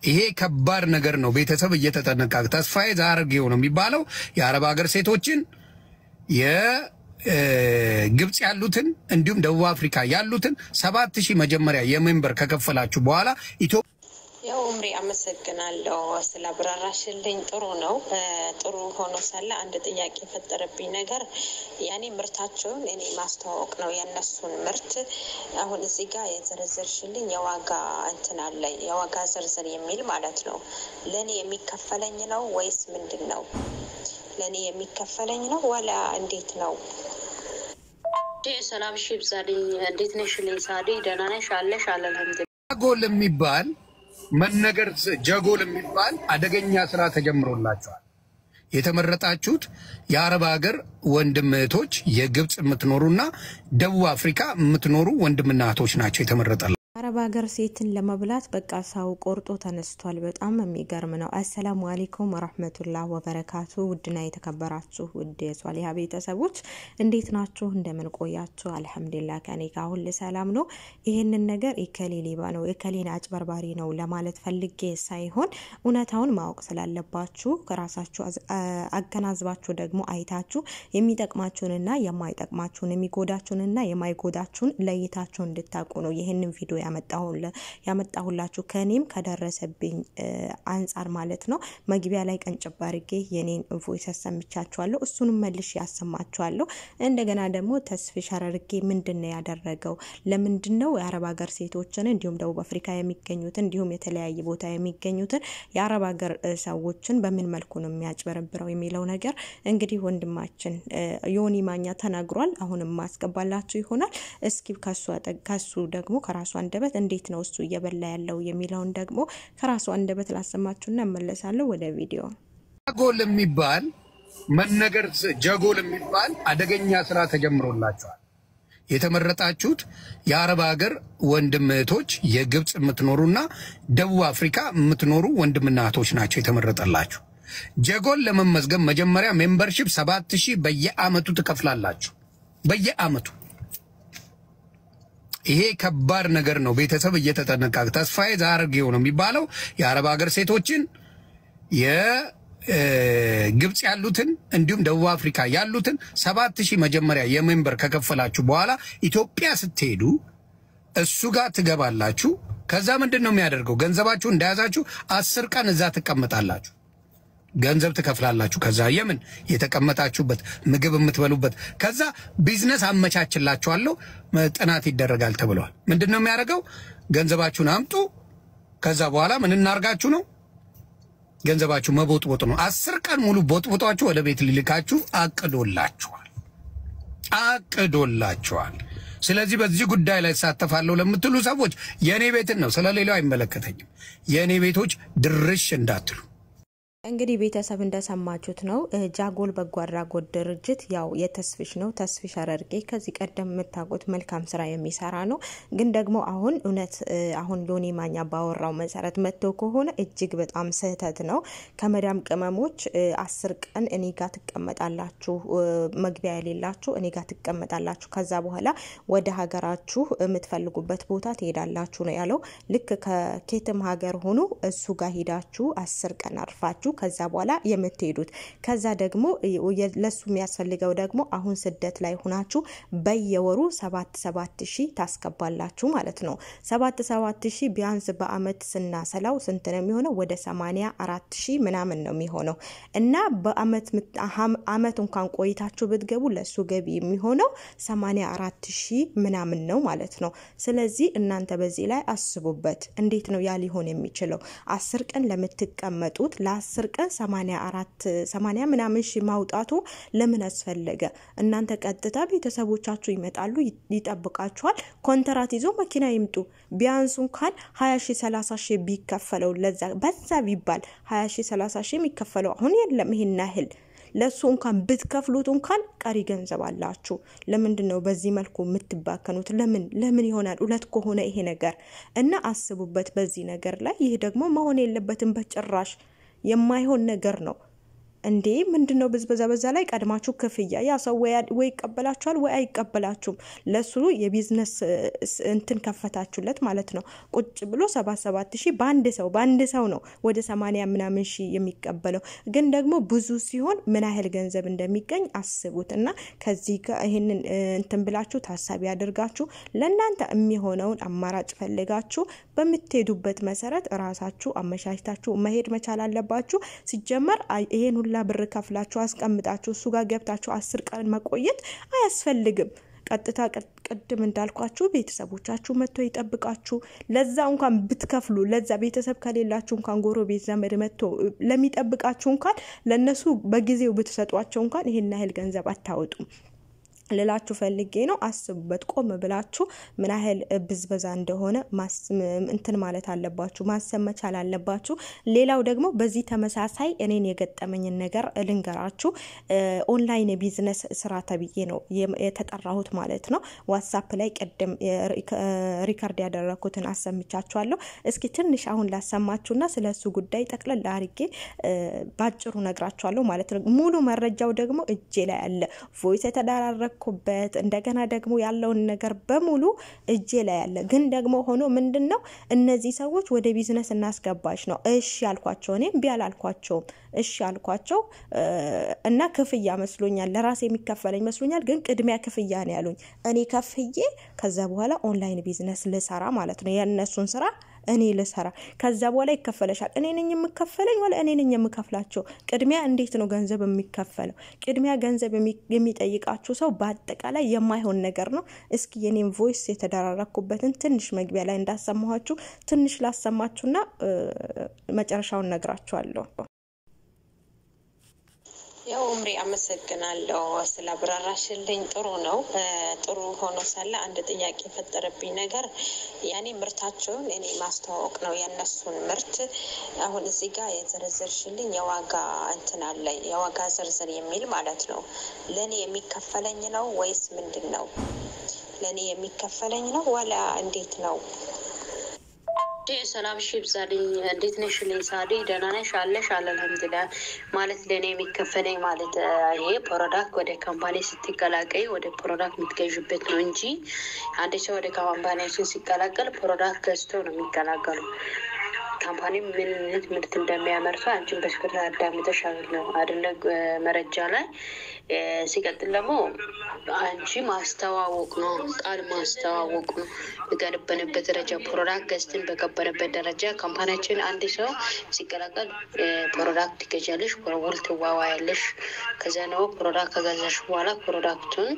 ይሄ ከባድ ነገር ነው። ቤተሰብ እየተጠነቀቀ ተስፋዬ ዛርጌው ነው የሚባለው የአረብ ሀገር ሴቶችን የግብፅ ያሉትን እንዲሁም ደቡብ አፍሪካ ያሉትን ሰባት ሺህ መጀመሪያ የሜምበር ከከፈላችሁ በኋላ ኢትዮጵያ ያው ኡምሪ አመሰግናለሁ ስላብራራሽልኝ። ጥሩ ነው። ጥሩ ሆኖ ሳለ አንድ ጥያቄ የፈጠረብኝ ነገር ያኔ ምርታቸውን እኔ ማስተዋወቅ ነው የእነሱን ምርት። አሁን እዚህ ጋር የዘረዘርሽልኝ የዋጋ እንትን አለ የዋጋ ዝርዝር የሚል ማለት ነው። ለእኔ የሚከፈለኝ ነው ወይስ ምንድን ነው? ለእኔ የሚከፈለኝ ነው ወላ እንዴት ነው? ሰላም ሺ ብዛልኝ። እንዴት ነሽ? ልኝ ሳዲ ደህና ነሽ? አለሽ አለ አልሐምዱሊላህ። ጀጎል የሚባል መነገር ጀጎል የሚባል አደገኛ ስራ ተጀምሮላቸዋል። የተመረጣችሁት የአረብ ሀገር ወንድም እህቶች፣ የግብፅ የምትኖሩና ደቡብ አፍሪካ የምትኖሩ ወንድምና እህቶች ናቸው የተመረጠላቸው። አረብ ሀገር ሴትን ለመብላት በቃ ሰው ቆርጦ ተነስቷል። በጣም የሚገርም ነው። አሰላሙ አሌይኩም ወረህመቱላህ ወበረካቱ። ውድና የተከበራችሁ ውድ የሷሊሀ ቤተሰቦች እንዴት ናችሁ? እንደምን ቆያችሁ? አልሐምዱሊላህ ከኔ ጋር ሁል ሰላም ነው። ይህንን ነገር የከሌ ሌባ ነው የከሌን አጭበርባሪ ነው ለማለት ፈልጌ ሳይሆን እውነታውን ማወቅ ስላለባችሁ ከራሳችሁ አገናዝባችሁ ደግሞ አይታችሁ የሚጠቅማችሁንና የማይጠቅማችሁን የሚጎዳችሁንና የማይጎዳችሁን ለይታችሁ እንድታውቁ ነው ይህንን ቪዲዮ ያመጣሁላችሁ ከኔም ከደረሰብኝ አንጻር ማለት ነው። መግቢያ ላይ ቀንጭባ አድርጌ የኔን ቮይስ ያሰምቻችኋለሁ። እሱንም መልሽ ያሰማችኋለሁ። እንደገና ደግሞ ተስፍሽ አረርጌ ምንድን ነው ያደረገው? ለምንድን ነው የአረብ ሀገር ሴቶችን እንዲሁም ደቡብ አፍሪካ የሚገኙትን እንዲሁም የተለያየ ቦታ የሚገኙትን የአረብ ሀገር ሰዎችን በምን መልኩ ነው የሚያጭበረብረው የሚለው ነገር እንግዲህ ወንድማችን ዮኒ ማኛ ተናግሯል። አሁንም ማስገባላችሁ ይሆናል። እስኪ ከሱ ደግሞ ከራሱ አንደበት እንዴት ነው እሱ እየበላ ያለው የሚለውን ደግሞ ከራሱ አንደበት ላሰማችሁና እመለሳለሁ ወደ ቪዲዮ። ጀጎል የሚባል መነገር ጀጎል የሚባል አደገኛ ስራ ተጀምሮላቸዋል። የተመረጣችሁት የአረብ ሀገር ወንድም እህቶች፣ የግብፅ የምትኖሩና ደቡብ አፍሪካ የምትኖሩ ወንድምና እህቶች ናቸው የተመረጠላችሁ። ጀጎል ለመመዝገብ መጀመሪያ ሜምበርሺፕ ሰባት ሺህ በየአመቱ ትከፍላላችሁ። በየአመቱ ይሄ ከባድ ነገር ነው። ቤተሰብ እየተጠነቀቀ ተስፋዬ ዛርጌው ነው የሚባለው የአረብ ሀገር ሴቶችን የግብፅ ያሉትን እንዲሁም ደቡብ አፍሪካ ያሉትን ሰባት ሺህ መጀመሪያ የሜምበር ከከፈላችሁ በኋላ ኢትዮጵያ ስትሄዱ እሱ ጋር ትገባላችሁ። ከዛ ምንድን ነው የሚያደርገው? ገንዘባችሁ እንደያዛችሁ አስር ቀን እዛ ትቀመጣላችሁ። ገንዘብ ትከፍላላችሁ። ከዛ የምን የተቀመጣችሁበት ምግብ የምትበሉበት ከዛ ቢዝነስ አመቻችላችኋለሁ ጥናት ይደረጋል ተብለዋል። ምንድን ነው የሚያደርገው? ገንዘባችሁን አምጡ። ከዛ በኋላ ምን እናርጋችሁ ነው? ገንዘባችሁ መቦጥቦጥ ነው። አስር ቀን ሙሉ ቦጥቦጧችሁ ወደ ቤት ሊልካችሁ አቅዶላችኋል አቅዶላችኋል። ስለዚህ በዚህ ጉዳይ ላይ እሳተፋለሁ ለምትሉ ሰዎች የእኔ ቤትን ነው፣ ስለሌላው አይመለከተኝም። የእኔ ቤቶች ድርሽ እንዳትሉ እንግዲህ ቤተሰብ እንደሰማችሁት ነው። ጃጎል በጎ አድራጎት ድርጅት ያው የተስፊሽ ነው። ተስፊሽ አረርጌ ከዚህ ቀደም የምታውቁት መልካም ስራ የሚሰራ ነው። ግን ደግሞ አሁን እውነት አሁን ሎኒ ማኛ ባወራው መሰረት መጥቶ ከሆነ እጅግ በጣም ስህተት ነው። ከመዳም ቅመሞች አስር ቀን እኔ ጋር ትቀመጣላችሁ፣ መግቢያ የሌላችሁ እኔ ጋር ትቀመጣላችሁ። ከዛ በኋላ ወደ ሀገራችሁ የምትፈልጉበት ቦታ ትሄዳላችሁ ነው ያለው። ልክ ከኬትም ሀገር ሆኑ እሱ ጋር ሄዳችሁ አስር ቀን አርፋችሁ ከዛ በኋላ የምትሄዱት ከዛ ደግሞ ለሱ የሚያስፈልገው ደግሞ አሁን ስደት ላይ ሆናችሁ በየወሩ ሰባት ሰባት ሺህ ታስገባላችሁ ማለት ነው። ሰባት ሰባት ሺህ ቢያንስ በአመት ስናሰላው ስንት ነው የሚሆነው? ወደ ሰማኒያ አራት ሺህ ምናምን ነው የሚሆነው እና በአመት አመት እንኳን ቆይታችሁ ብትገቡ ለሱ ገቢ የሚሆነው ሰማኒያ አራት ሺህ ምናምን ነው ማለት ነው። ስለዚህ እናንተ በዚህ ላይ አስቡበት። እንዴት ነው ያ ሊሆን የሚችለው? አስር ቀን ለምትቀመጡት ለአስር ቀን ሰማኒያ አራት ሰማኒያ ምናምን ሺህ ማውጣቱ ለምን አስፈለገ? እናንተ ቀጥታ ቤተሰቦቻችሁ ይመጣሉ፣ ይጠብቃችኋል። ኮንትራት ይዞ መኪና ይምጡ። ቢያንሱ እንኳን ሀያ ሺህ ሰላሳ ሺህ ቢከፈለው ለዛ በዛ ቢባል ሀያ ሺህ ሰላሳ ሺህ የሚከፈለው አሁን የለም ይሄን ያህል ለሱ እንኳን ብትከፍሉት እንኳን ቀሪ ገንዘብ አላችሁ። ለምንድን ነው በዚህ መልኩ የምትባከኑት? ለምን ለምን ይሆናል? እውነት ከሆነ ይሄ ነገር እና አስቡበት በዚህ ነገር ላይ። ይህ ደግሞ መሆን የለበትም በጭራሽ የማይሆን ነገር ነው። እንዴ ምንድን ነው ብዝበዛ? በዛ ላይ ቀድማችሁ ክፍያ ያ ሰው ወይ ይቀበላችኋል ወይ አይቀበላችሁም። ለሱ የቢዝነስ እንትን ከፈታችሁለት ማለት ነው። ቁጭ ብሎ ሰባት ሰባት ሺህ በአንድ ሰው በአንድ ሰው ነው ወደ ሰማንያ ምናምን ሺህ የሚቀበለው። ግን ደግሞ ብዙ ሲሆን ምን ያህል ገንዘብ እንደሚገኝ አስቡት። እና ከዚህ ይህንን እንትን ብላችሁ ታሳቢ አድርጋችሁ ለእናንተ የሚሆነውን አማራጭ ፈልጋችሁ በምትሄዱበት መሰረት ራሳችሁ አመቻችታችሁ መሄድ መቻል አለባችሁ። ሲጀመር ይሄን ሁላ ብር ከፍላችሁ አስቀምጣችሁ እሱ ጋር ገብታችሁ አስር ቀን መቆየት አያስፈልግም። ቀጥታ ቅድም እንዳልኳችሁ ቤተሰቦቻችሁ መጥቶ ይጠብቃችሁ። ለዛ እንኳን ብትከፍሉ ለዛ ቤተሰብ ከሌላችሁ እንኳን ጎረቤት ዘመድ መጥቶ ለሚጠብቃችሁ እንኳን ለእነሱ በጊዜው ብትሰጧቸው እንኳን ይሄን ያህል ገንዘብ አታወጡም። ልላችሁ ፈልጌ ነው። አስቡበት። ቆም ብላችሁ ምን ያህል ብዝበዛ እንደሆነ እንትን ማለት አለባችሁ፣ ማሰብ መቻል አለባችሁ። ሌላው ደግሞ በዚህ ተመሳሳይ እኔን የገጠመኝን ነገር ልንገራችሁ። ኦንላይን የቢዝነስ ስራ ተብዬ ነው የተጠራሁት ማለት ነው። ዋትሳፕ ላይ ቅድም ሪከርድ ያደረግኩትን አሰምቻችኋለሁ። እስኪ ትንሽ አሁን ላሰማችሁና ስለ እሱ ጉዳይ ጠቅለል አድርጌ ባጭሩ ነግራችኋለሁ ማለት ነው። ሙሉ መረጃው ደግሞ እጄ ላይ አለ ቮይስ የተደራረግ ኩበት እንደገና ደግሞ ያለውን ነገር በሙሉ እጄ ላይ ያለ ግን ደግሞ ሆኖ ምንድን ነው እነዚህ ሰዎች ወደ ቢዝነስ እናስገባች ነው። እሺ ያልኳቸው እኔም ቢ አላልኳቸውም። እሺ ያልኳቸው እና ክፍያ መስሎኛል፣ ለራሴ የሚከፈለኝ መስሎኛል። ግን ቅድሚያ ክፍያ ነው ያሉኝ። እኔ ከፍዬ ከዛ በኋላ ኦንላይን ቢዝነስ ልሰራ ማለት ነው የእነሱን ስራ እኔ ልሰራ ከዛ በኋላ ይከፈለሻል። እኔ ነኝ የምከፈለኝ ወላ እኔ ነኝ የምከፍላቸው? ቅድሚያ እንዴት ነው ገንዘብ የሚከፈለው? ቅድሚያ ገንዘብ የሚጠይቃችሁ ሰው በአጠቃላይ የማይሆን ነገር ነው። እስኪ የኔም ቮይስ የተደራረኩበትን ትንሽ መግቢያ ላይ እንዳሰማኋችሁ ትንሽ ላሰማችሁና መጨረሻውን ነግራችኋለሁ። ያው እምሪ አመሰግናለሁ ስላብራራሽልኝ። ጥሩ ነው። ጥሩ ሆኖ ሳለ አንድ ጥያቄ የፈጠረብኝ ነገር ያኔ ምርታቸውን እኔ ማስተዋወቅ ነው የእነሱን ምርት። አሁን እዚህ ጋር የዘረዘርሽልኝ የዋጋ እንትን አለ የዋጋ ዝርዝር የሚል ማለት ነው። ለእኔ የሚከፈለኝ ነው ወይስ ምንድን ነው? ለእኔ የሚከፈለኝ ነው ወላ እንዴት ነው? ሰላም ሺ ብዛልኝ። እንዴት ነሽ? ልኝ ሳዲ ደህና ነሽ? አለሽ አለ አልሐምዱሊላህ። ማለት ለእኔ የሚከፈለኝ ማለት ይሄ ፕሮዳክት ወደ ካምፓኒ ስትቀላቀይ ወደ ፕሮዳክት የምትገዥበት ነው እንጂ አንድ ሰው ወደ ካምፓኒያችን ሲቀላቀል ፕሮዳክት ገዝቶ ነው የሚቀላቀሉ። ካምፓኒ ምን አይነት ምርት እንደሚያመርቱ አንቺን በስክር አዳምጠሽ ነው አደለ? መረጃ ላይ ሲቀጥል ደግሞ አንቺ ማስተዋወቅ ነው፣ ቃል ማስተዋወቅ ነው። በገነበንበት ደረጃ ፕሮዳክት ገዝተን በገበንበት ደረጃ ካምፓኒያችን አንድ ሰው ሲቀላቀል ፕሮዳክት ትገዣለሽ፣ ውል ትዋዋያለሽ። ከዚያ ነው ፕሮዳክት ከገዛሽ በኋላ ፕሮዳክቱን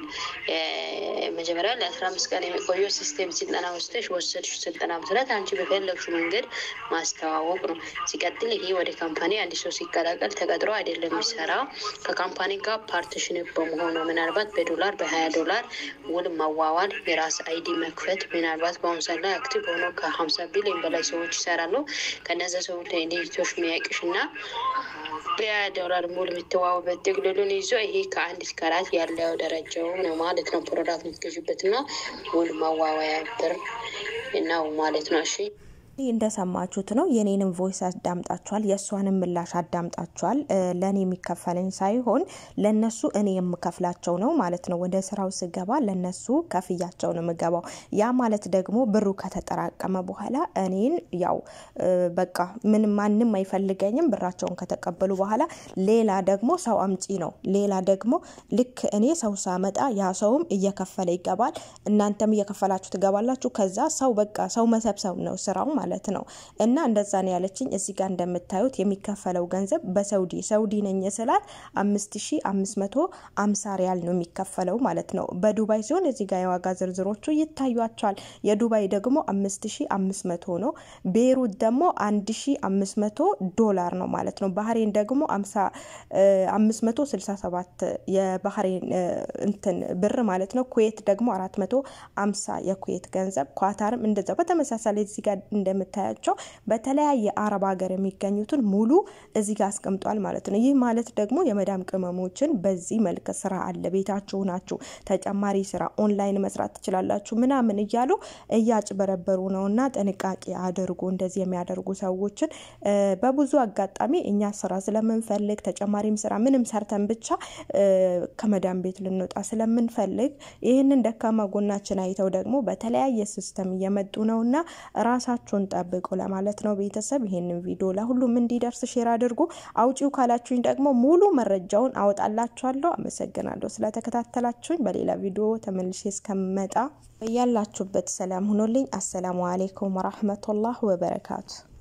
መጀመሪያ ለአስራ አምስት ቀን የሚቆየው ሲስቴም ስልጠና ወስደሽ ወሰድሽ ስልጠና መሰረት አንቺ በፈለግሹ መንገድ ማስተዋወቅ ነው። ሲቀጥል ይሄ ወደ ካምፓኒ አንድ ሰው ሲቀላቀል ተቀጥሮ አይደለም የሚሰራው ከካምፓኒ ጋር ፓርቲሽን በመሆኑ ምናልባት በዶላር በሀያ ዶላር ውል ማዋዋል፣ የራስ አይዲ መክፈት ምናልባት በአሁኑ ሰዓት ላይ አክቲቭ ሆኖ ከሀምሳ ቢሊዮን በላይ ሰዎች ይሰራሉ። ከነዚ ሰዎች ሌቶች የሚያቅሽ እና በሀያ ዶላር ሙሉ የምትዋወበት ጥቅልሉን ይዞ ይሄ ከአንድ እስከ አራት ያለው ደረጃው ነው ማለት ነው። ፕሮዳክት የምትገዥበት እና ውል ማዋዋያ ብር ነው ማለት ነው። እሺ ይህ እንደሰማችሁት ነው። የኔንም ቮይስ አዳምጣችኋል፣ የእሷንም ምላሽ አዳምጣችኋል። ለእኔ የሚከፈለኝ ሳይሆን ለነሱ እኔ የምከፍላቸው ነው ማለት ነው። ወደ ስራው ስገባ ለነሱ ከፍያቸው ነው የምገባው። ያ ማለት ደግሞ ብሩ ከተጠራቀመ በኋላ እኔን ያው በቃ ምንም ማንም አይፈልገኝም። ብራቸውን ከተቀበሉ በኋላ ሌላ ደግሞ ሰው አምጪ ነው። ሌላ ደግሞ ልክ እኔ ሰው ሳመጣ ያ ሰውም እየከፈለ ይገባል። እናንተም እየከፈላችሁ ትገባላችሁ። ከዛ ሰው በቃ ሰው መሰብሰብ ነው ስራው ማለት ነው። እና እንደዛ ነው ያለችኝ። እዚህ ጋር እንደምታዩት የሚከፈለው ገንዘብ በሰውዲ ሰውዲ ነኝ ስላት አምስት ሺ አምስት መቶ አምሳ ሪያል ነው የሚከፈለው ማለት ነው። በዱባይ ሲሆን እዚህ ጋር የዋጋ ዝርዝሮቹ ይታዩቸዋል። የዱባይ ደግሞ አምስት ሺ አምስት መቶ ነው። ቤሩት ደግሞ አንድ ሺ አምስት መቶ ዶላር ነው ማለት ነው። ባህሬን ደግሞ አምስት መቶ ስልሳ ሰባት የባህሬን እንትን ብር ማለት ነው። ኩዌት ደግሞ አራት መቶ አምሳ የኩዌት ገንዘብ ኳታርም እንደዛው በተመሳሳይ እዚህ ጋር የምታያቸው በተለያየ አረብ ሀገር የሚገኙትን ሙሉ እዚህ ጋር አስቀምጧል ማለት ነው። ይህ ማለት ደግሞ የመዳም ቅመሞችን በዚህ መልክ ስራ አለ፣ ቤታችሁ ናችሁ፣ ተጨማሪ ስራ ኦንላይን መስራት ትችላላችሁ ምናምን እያሉ እያጭበረበሩ ነው እና ጥንቃቄ አድርጉ። እንደዚህ የሚያደርጉ ሰዎችን በብዙ አጋጣሚ እኛ ስራ ስለምንፈልግ ተጨማሪም ስራ ምንም ሰርተን ብቻ ከመዳም ቤት ልንወጣ ስለምንፈልግ ይህንን ደካማ ጎናችን አይተው ደግሞ በተለያየ ሲስተም እየመጡ ነው እና ራሳችሁን ጠብቁ ለማለት ነው። ቤተሰብ ይህንን ቪዲዮ ለሁሉም እንዲደርስ ሼር አድርጉ። አውጪው ካላችሁኝ ደግሞ ሙሉ መረጃውን አወጣላችኋለሁ። አመሰግናለሁ ስለተከታተላችሁኝ። በሌላ ቪዲዮ ተመልሼ እስከምመጣ ያላችሁበት ሰላም ሁኖልኝ። አሰላሙ አሌይኩም ወራህመቱላህ ወበረካቱ